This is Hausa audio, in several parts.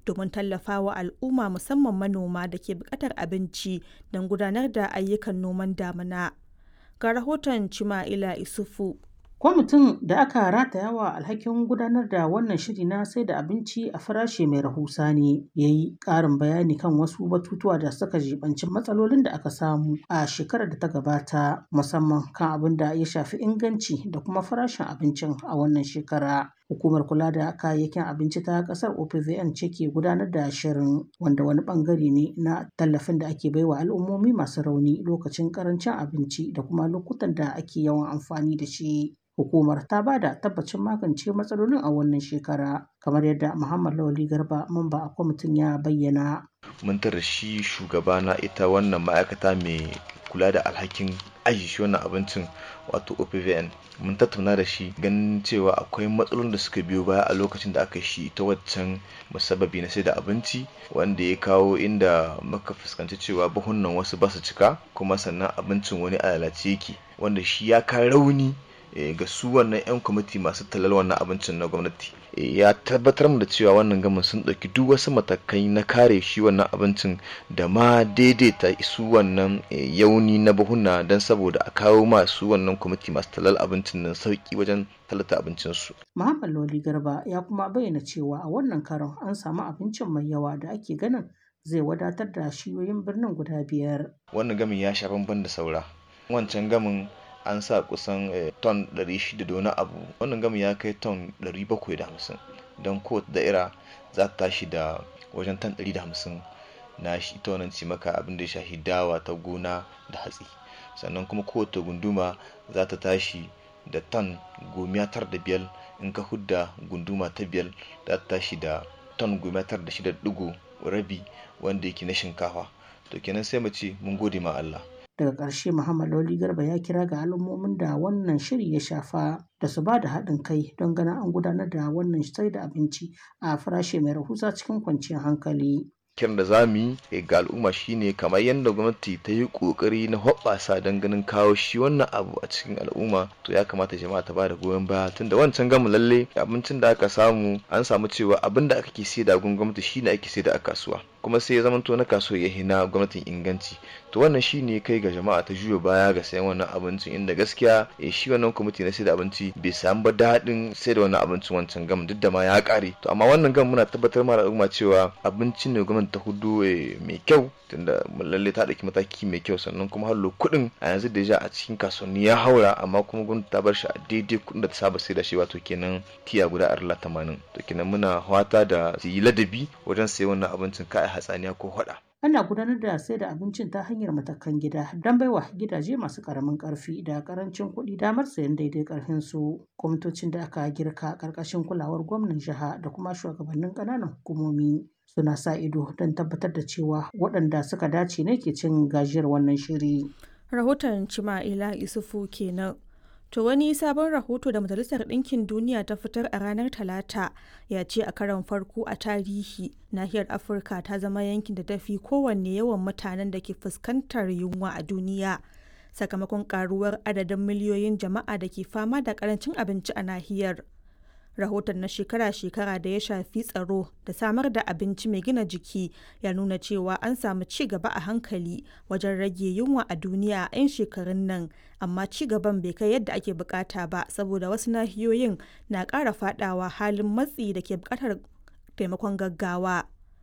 domin tallafawa al'umma musamman manoma da ke buƙatar abinci don gudanar da ayyukan noman damuna. Ga rahoton Chima'ila Isufu. Kwamitin da aka rataya wa alhakin gudanar da wannan shiri na sai da abinci a farashi mai rahusa ne ya yi ƙarin bayani kan wasu batutuwa da suka jibanci matsalolin da aka samu a shekarar da ta gabata musamman kan abin da ya shafi inganci da kuma farashin abincin a wannan shekara. Hukumar kula da kayayyakin abinci ta kasar OPVN ce ke gudanar da shirin wanda wani bangare ne na tallafin da ake baiwa al'ummomi masu rauni lokacin karancin abinci da kuma lokutan da ake yawan amfani da shi. Hukumar ta ba da tabbacin magance matsalolin a wannan shekara kamar yadda Muhammad Lawali Garba mamba a kwamitin ya bayyana. Mun tara shi shugaba na ita wannan ma'aikata mai kula da alhakin aji shi wannan abincin wato OPVN mun tattauna da shi ganin cewa akwai matsalolin da suka biyo baya a lokacin da aka shi ta waccan musabbabi na sai da abinci wanda ya kawo inda muka fuskanci cewa buhunan wasu ba su cika kuma sannan abincin wani a lalace yake wanda shi ya ka rauni ga su wannan 'yan kwamiti masu talal wannan abincin na gwamnati ya tabbatar da cewa wannan gamin sun ɗauki duk wasu matakai na kare shi wannan abincin da ma daidaita su wannan yauni na buhuna don saboda a kawo masu wannan kwamiti masu talal abincin nan sauki wajen talata abincinsu. Muhammad Loli Garba ya kuma bayyana cewa a wannan karon an samu abincin mai yawa da ake ganin zai wadatar da shiyoyin birnin guda biyar. Wannan gamin ya sha bamban da saura. Wancan gamin an sa kusan ton 600 da wani abu wannan gami ya kai ton 750 don kowace da'ira za ta tashi da wajen ton 150 na shi ita wannan cimaka abin da ya shafi dawa ta gona da hatsi sannan kuma kowace gunduma za ta tashi da ton gomiya tar da biyar in ka hudda gunduma ta biyar za ta tashi da ton gomiya tar da shida digo rabi wanda yake na shinkafa to kenan sai mu ce mun gode ma Allah daga ƙarshe muhammad lawli garba ya kira ga al'ummomin da wannan shiri ya shafa da su ba da haɗin kai don ganin an gudanar da wannan sai da abinci a farashi mai rahusa cikin kwanciyar hankali kiran da za mu yi ga al'umma shine kamar yadda gwamnati ta yi kokari na hoɓɓasa don ganin kawo shi wannan abu a cikin al'umma to ya kamata jama'a ta bada goyon baya tunda wancan gamu lalle abincin da aka samu an samu cewa abin da aka ke sai da gun gwamnati shine ake sai da a kasuwa kuma sai ya zamanto na kasuwa ya hina gwamnatin inganci to wannan shine kai ga jama'a ta juya baya ga sayan wannan abincin inda gaskiya shi wannan kwamiti na sai da abinci bai samu ba daɗin sai da wannan abincin wancan gam duk da ma ya ƙare to amma wannan gam muna tabbatar ma al'umma cewa abincin ne gwamnati ta hudu mai kyau tunda lalle ta ɗauki mataki mai kyau sannan kuma hallo kuɗin a yanzu da a cikin kasuwanni ya haura amma kuma gwamnati ta bar shi a daidai kuɗin da ta saba sai da shi wato kenan tiya guda arla tamanin to kenan muna hwata da su yi ladabi wajen sayan wannan abincin kai hatsaniya ko hwada. ana gudanar da sai da abincin ta hanyar matakan gida don baiwa gidaje masu karamin karfi da karancin kuɗi damar sayan daidai karfin su kwamitocin da aka girka karkashin kulawar gwamnan jiha da kuma shugabannin ƙananan hukumomi suna sa ido don tabbatar da cewa waɗanda suka dace ne ke cin gajiyar wannan shiri. Rahoton Cima'ila Isufu kenan. To wani sabon rahoto da Majalisar Ɗinkin Duniya ta fitar a ranar Talata ya ce a karon farko a tarihi nahiyar Afirka ta zama yankin da tafi kowanne yawan mutanen da ke fuskantar yunwa a duniya. Sakamakon karuwar adadin miliyoyin jama'a da ke fama da karancin abinci a nahiyar. rahoton na shekara-shekara da ya shafi tsaro da samar da abinci mai gina jiki ya nuna cewa an samu ci gaba a hankali wajen rage yunwa a duniya a 'yan shekarun nan amma ci gaban bai kai yadda ake bukata ba saboda wasu nahiyoyin na ƙara fadawa halin matsi da ke bukatar taimakon gaggawa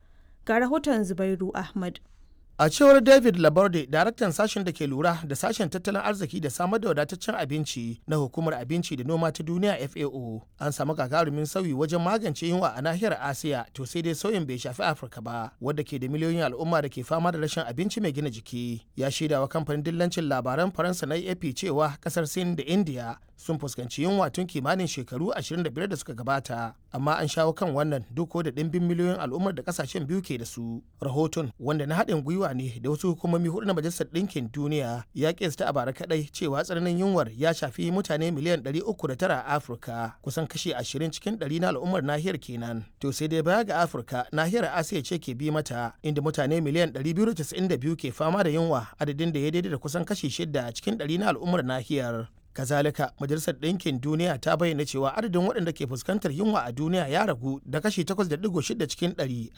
ga rahoton zubairu ahmad A cewar David Laborde, daraktan sashen da ke lura da sashen tattalin arziki da samar da wadataccen abinci na hukumar abinci da noma ta duniya FAO, an samu gagarumin sauyi wajen magance yunwa a nahiyar Asiya to sai dai sauyin bai shafi Afirka ba, wadda ke da miliyoyin al'umma da ke fama da rashin abinci mai gina jiki. Ya shaida wa kamfanin dillancin labaran Faransa na AP cewa kasar Sin da India sun fuskanci yunwa tun kimanin shekaru 25 da suka gabata amma an shawo kan wannan duk da ɗimbin miliyoyin al'ummar da kasashen biyu ke da su rahoton wanda na haɗin gwiwa ne da wasu hukumomi hudu na majalisar ɗinkin duniya ya kesta a bara kaɗai cewa tsananin yunwar ya shafi mutane miliyan 309 a afirka kusan kashi 20 cikin 100 na al'ummar nahiyar kenan to sai dai baya ga afirka nahiyar asiya ce ke bi mata inda mutane miliyan 292 ke fama da yunwa adadin da ya daidai da kusan kashi 6 cikin 100 na al'ummar nahiyar kazalika majalisar ɗinkin duniya ta bayyana cewa adadin waɗanda ke fuskantar yunwa a duniya ya ragu da kashi 8.6 cikin 100